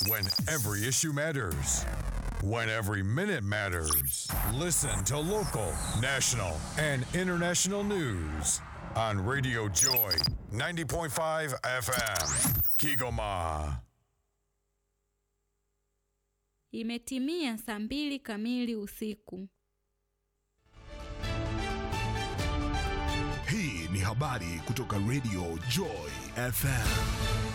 When every issue matters. When every minute matters. Listen to local, national, and international news on Radio Joy 90.5 FM. Kigoma. Imetimia saa mbili kamili usiku. Hii ni habari kutoka Radio Joy FM.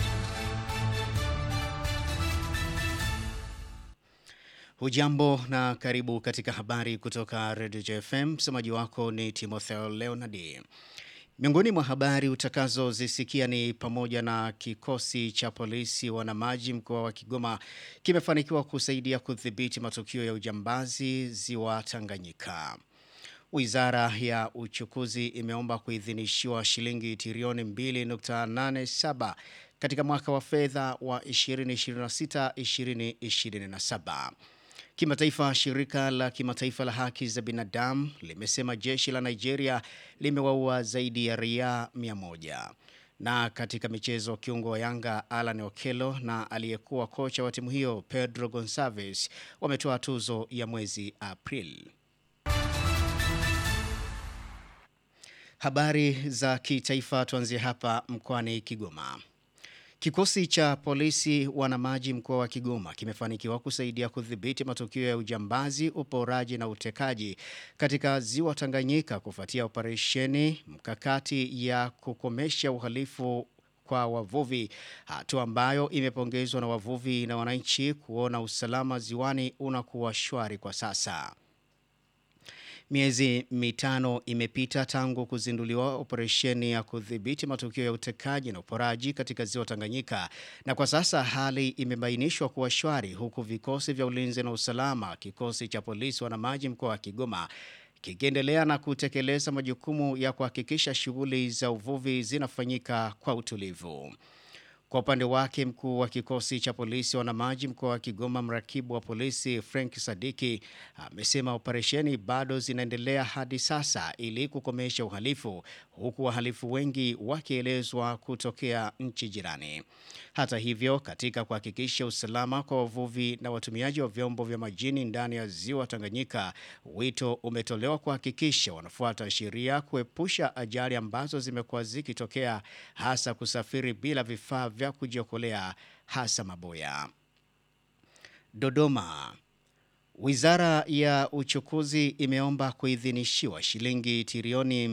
Hujambo na karibu katika habari kutoka Radio JFM. Msemaji wako ni Timotheo Leonard. Miongoni mwa habari utakazozisikia ni pamoja na kikosi cha polisi wanamaji mkoa wa Kigoma kimefanikiwa kusaidia kudhibiti matukio ya ujambazi ziwa Tanganyika. Wizara ya uchukuzi imeomba kuidhinishiwa shilingi trilioni 2.87 katika mwaka wa fedha wa 2026-2027. Kimataifa, shirika la kimataifa la haki za binadamu limesema jeshi la Nigeria limewaua zaidi ya raia 100. Na katika michezo, kiungo wa Yanga Alan Okello na aliyekuwa kocha wa timu hiyo Pedro Gonçalves wametoa tuzo ya mwezi Aprili. Habari za kitaifa tuanzie hapa mkoani Kigoma. Kikosi cha polisi wanamaji mkoa wa Kigoma kimefanikiwa kusaidia kudhibiti matukio ya ujambazi, uporaji na utekaji katika ziwa Tanganyika kufuatia operesheni mkakati ya kukomesha uhalifu kwa wavuvi, hatua ambayo imepongezwa na wavuvi na wananchi kuona usalama ziwani unakuwa shwari kwa sasa. Miezi mitano imepita tangu kuzinduliwa operesheni ya kudhibiti matukio ya utekaji na uporaji katika ziwa Tanganyika, na kwa sasa hali imebainishwa kuwa shwari, huku vikosi vya ulinzi na usalama, kikosi cha polisi wanamaji mkoa wa Kigoma kikiendelea na kutekeleza majukumu ya kuhakikisha shughuli za uvuvi zinafanyika kwa utulivu. Kwa upande wake mkuu wa kikosi cha polisi wanamaji mkoa wa Kigoma, mrakibu wa polisi Frank Sadiki amesema operesheni bado zinaendelea hadi sasa ili kukomesha uhalifu, huku wahalifu wengi wakielezwa kutokea nchi jirani. Hata hivyo, katika kuhakikisha usalama kwa wavuvi na watumiaji wa vyombo vya majini ndani ya ziwa Tanganyika, wito umetolewa kuhakikisha wanafuata sheria, kuepusha ajali ambazo zimekuwa zikitokea, hasa kusafiri bila vifaa vya kujiokolea hasa maboya. Dodoma. Wizara ya uchukuzi imeomba kuidhinishiwa shilingi trilioni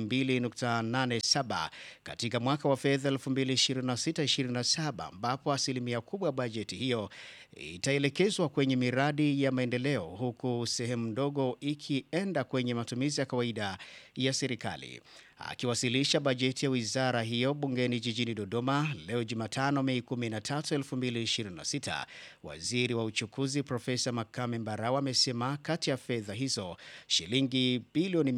2.87 katika mwaka wa fedha 2026-2027 ambapo asilimia kubwa bajeti hiyo itaelekezwa kwenye miradi ya maendeleo huku sehemu ndogo ikienda kwenye matumizi ya kawaida ya serikali. Akiwasilisha bajeti ya wizara hiyo bungeni jijini Dodoma leo Jumatano Mei 13, 2026, waziri wa uchukuzi Profesa Makame Mbarawa amesema kati ya fedha hizo shilingi bilioni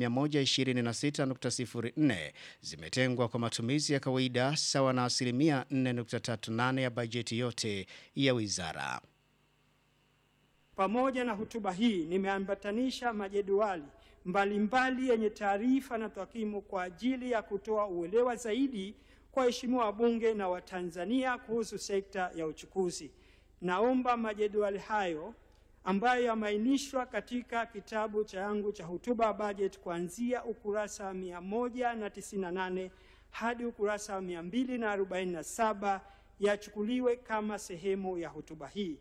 126.04 zimetengwa kwa matumizi ya kawaida sawa na asilimia 4.38 ya bajeti yote ya wizara. Pamoja na hotuba hii nimeambatanisha majedwali mbalimbali yenye taarifa na takwimu kwa ajili ya kutoa uelewa zaidi kwa waheshimiwa wabunge na Watanzania kuhusu sekta ya uchukuzi. Naomba majedwali hayo ambayo yameainishwa katika kitabu changu cha hotuba ya bajeti kuanzia ukurasa wa 198 hadi ukurasa wa 247 yachukuliwe kama sehemu ya hotuba hii.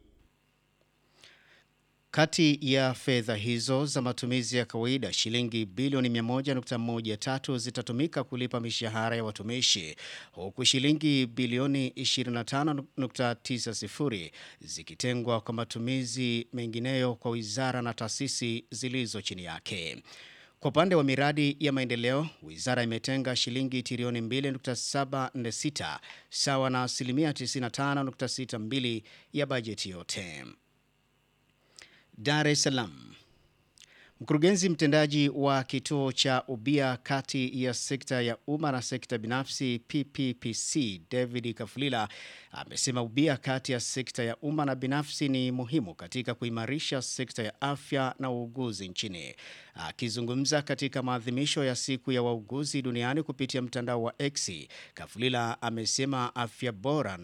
Kati ya fedha hizo za matumizi ya kawaida, shilingi bilioni 100.13 zitatumika kulipa mishahara ya watumishi, huku shilingi bilioni 25.90 zikitengwa kwa matumizi mengineyo kwa wizara na taasisi zilizo chini yake. Kwa upande wa miradi ya maendeleo, wizara imetenga shilingi trilioni 2.746 sawa na asilimia 95.62 ya bajeti yote. Dar es Salaam. Mkurugenzi mtendaji wa kituo cha ubia kati ya sekta ya umma na sekta binafsi PPPC David Kafulila amesema ubia kati ya sekta ya umma na binafsi ni muhimu katika kuimarisha sekta ya afya na uuguzi nchini. Akizungumza katika maadhimisho ya siku ya wauguzi duniani kupitia mtandao wa X, Kafulila amesema afya bora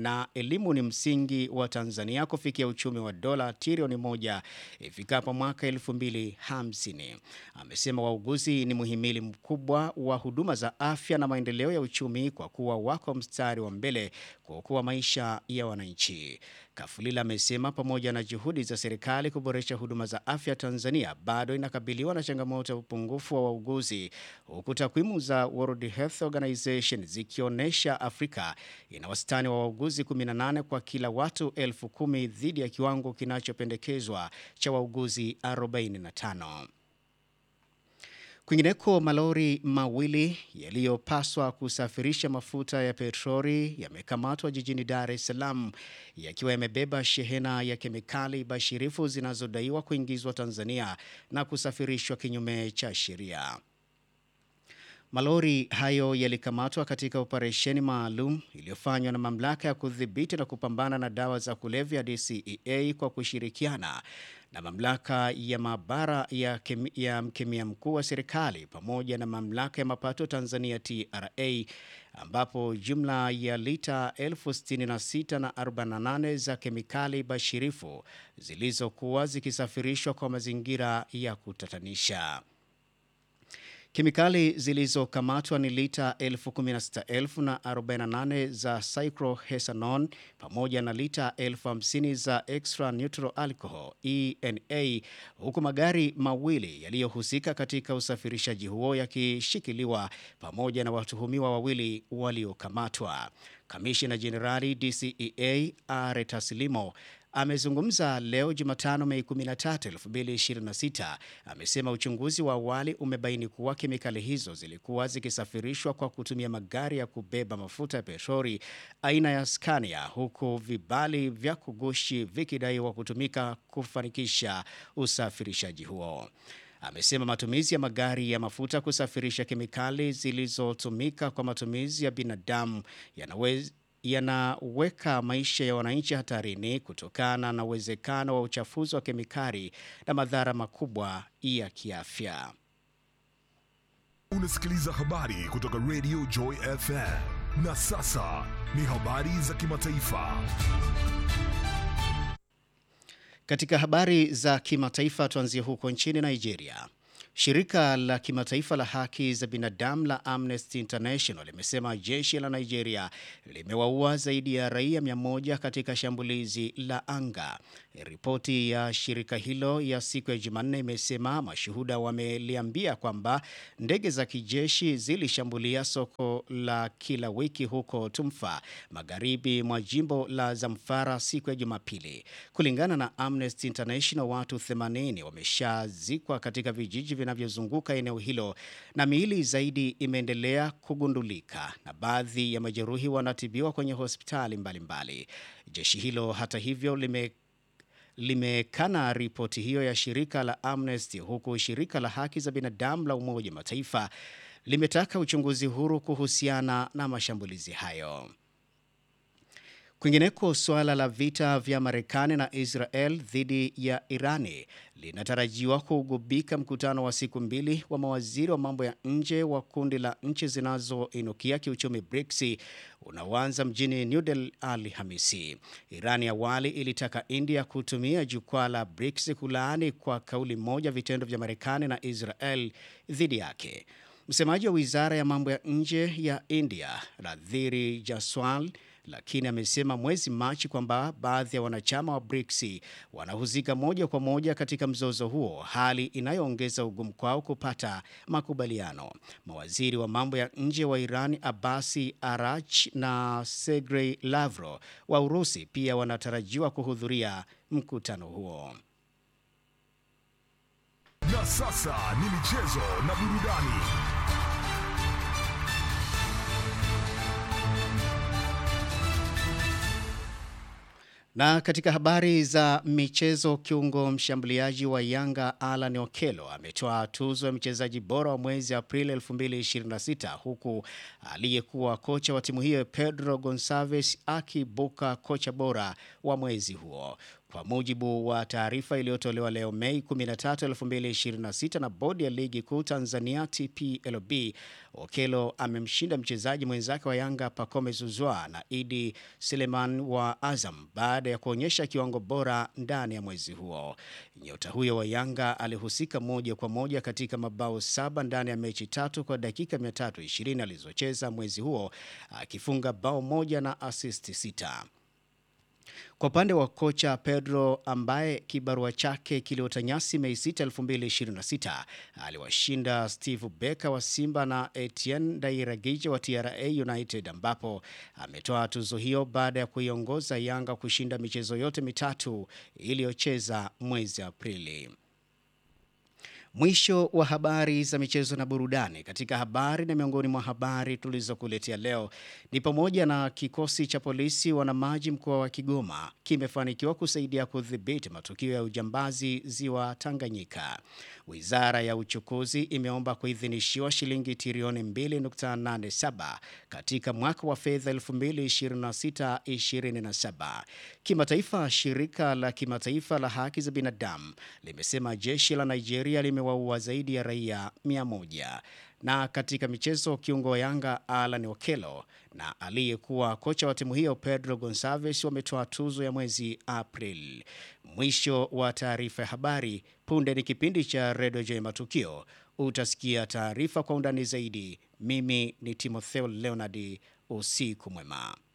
na elimu ni msingi wa Tanzania kufikia uchumi wa dola trilioni moja ifikapo mwaka 2050. Amesema wauguzi ni muhimili mkubwa wa huduma za afya na maendeleo ya uchumi kwa kuwa wako mstari wa mbele kuokoa maisha ya wananchi. Kafulila amesema pamoja na juhudi za serikali kuboresha huduma za afya Tanzania bado inakabiliwa na changamoto ya upungufu wa wauguzi huku takwimu za World Health Organization zikionyesha Afrika ina wastani wa wauguzi 18 kwa kila watu elfu kumi dhidi ya kiwango kinachopendekezwa cha wauguzi 45. Kwingineko, malori mawili yaliyopaswa kusafirisha mafuta ya petroli yamekamatwa jijini Dar es Salaam yakiwa yamebeba shehena ya kemikali bashirifu zinazodaiwa kuingizwa Tanzania na kusafirishwa kinyume cha sheria. Malori hayo yalikamatwa katika operesheni maalum iliyofanywa na mamlaka ya kudhibiti na kupambana na dawa za kulevya DCEA kwa kushirikiana na mamlaka ya maabara ya, kemi, ya mkemia mkuu wa serikali pamoja na mamlaka ya mapato Tanzania TRA ambapo jumla ya lita 66,048 za kemikali bashirifu zilizokuwa zikisafirishwa kwa mazingira ya kutatanisha. Kemikali zilizokamatwa ni lita 16,048 za cyclohexanone pamoja na lita 50,000 za extra neutral alcohol ENA, huku magari mawili yaliyohusika katika usafirishaji huo yakishikiliwa pamoja na watuhumiwa wawili waliokamatwa. Kamishina Jenerali DCEA Are Taslimo amezungumza leo Jumatano Mei 13, 2026. Amesema uchunguzi wa awali umebaini kuwa kemikali hizo zilikuwa zikisafirishwa kwa kutumia magari ya kubeba mafuta ya petroli aina ya Scania, huku vibali vya kugushi vikidaiwa kutumika kufanikisha usafirishaji huo. Amesema matumizi ya magari ya mafuta kusafirisha kemikali zilizotumika kwa matumizi ya binadamu yanaweza yanaweka maisha ya wananchi hatarini kutokana na uwezekano wa uchafuzi wa kemikali na madhara makubwa ya kiafya. Unasikiliza habari kutoka Radio Joy FM. Na sasa ni habari za kimataifa. Katika habari za kimataifa tuanzie huko nchini Nigeria. Shirika la kimataifa la haki za binadamu la Amnesty International limesema jeshi la Nigeria limewaua zaidi ya raia 100 katika shambulizi la anga. Ripoti ya shirika hilo ya siku ya Jumanne imesema mashuhuda wameliambia kwamba ndege za kijeshi zilishambulia soko la kila wiki huko Tumfa, magharibi mwa jimbo la Zamfara siku ya Jumapili. Kulingana na Amnesty International, watu 80 wameshazikwa katika vijiji vinavyozunguka eneo hilo na miili zaidi imeendelea kugundulika na baadhi ya majeruhi wanatibiwa kwenye hospitali mbalimbali mbali. Jeshi hilo hata hivyo lime limekana ripoti hiyo ya shirika la Amnesty huku shirika la haki za binadamu la Umoja Mataifa limetaka uchunguzi huru kuhusiana na mashambulizi hayo. Kwingineko, suala la vita vya Marekani na Israel dhidi ya Irani linatarajiwa kugubika mkutano wa siku mbili wa mawaziri wa mambo ya nje wa kundi la nchi zinazoinukia kiuchumi BRICS unaoanza mjini New Delhi Alhamisi. Irani awali ilitaka India kutumia jukwaa la BRICS kulaani kwa kauli moja vitendo vya Marekani na Israel dhidi yake. Msemaji wa wizara ya mambo ya nje ya India Radhiri Jaswal lakini amesema mwezi Machi kwamba baadhi ya wanachama wa BRICS wanahusika moja kwa moja katika mzozo huo, hali inayoongeza ugumu kwao kupata makubaliano. Mawaziri wa mambo ya nje wa Iran Abasi Arach na Sergei Lavrov wa Urusi pia wanatarajiwa kuhudhuria mkutano huo. Na sasa ni michezo na burudani. Na katika habari za michezo, kiungo mshambuliaji wa Yanga Alan Okello ametoa tuzo ya mchezaji bora wa mwezi Aprili 2026 huku aliyekuwa kocha wa timu hiyo Pedro Gonçalves akibuka kocha bora wa mwezi huo. Kwa mujibu wa taarifa iliyotolewa leo Mei 13, 2026 na bodi ya ligi kuu Tanzania TPLB, Okelo amemshinda mchezaji mwenzake wa Yanga Pacome Zuzwa na Idi Seleman wa Azam baada ya kuonyesha kiwango bora ndani ya mwezi huo. Nyota huyo wa Yanga alihusika moja kwa moja katika mabao saba ndani ya mechi tatu kwa dakika 320 alizocheza mwezi huo akifunga bao moja na asisti sita. Kwa upande wa kocha Pedro ambaye kibarua chake kiliota nyasi Mei 6, 2026 aliwashinda Steve Becker wa Simba na Etienne Dairagije wa TRA United ambapo ametoa tuzo hiyo baada ya kuiongoza Yanga kushinda michezo yote mitatu iliyocheza mwezi Aprili. Mwisho wa habari za michezo na burudani. Katika habari na miongoni mwa habari tulizokuletea leo ni pamoja na kikosi cha polisi wanamaji mkoa wa Kigoma kimefanikiwa kusaidia kudhibiti matukio ya ujambazi ziwa Tanganyika. Wizara ya uchukuzi imeomba kuidhinishiwa shilingi trilioni 2.87 katika mwaka wa fedha 2026-2027. Kimataifa, shirika la kimataifa la haki za binadamu limesema jeshi la Nigeria limewaua zaidi ya raia 100. Na katika michezo, kiungo wa Yanga Alan Okello na aliyekuwa kocha wa timu hiyo Pedro Gonçalves wametoa tuzo ya mwezi April. Mwisho wa taarifa ya habari. Punde ni kipindi cha Redio J Matukio. Utasikia taarifa kwa undani zaidi. Mimi ni Timotheo Leonard. Usiku mwema.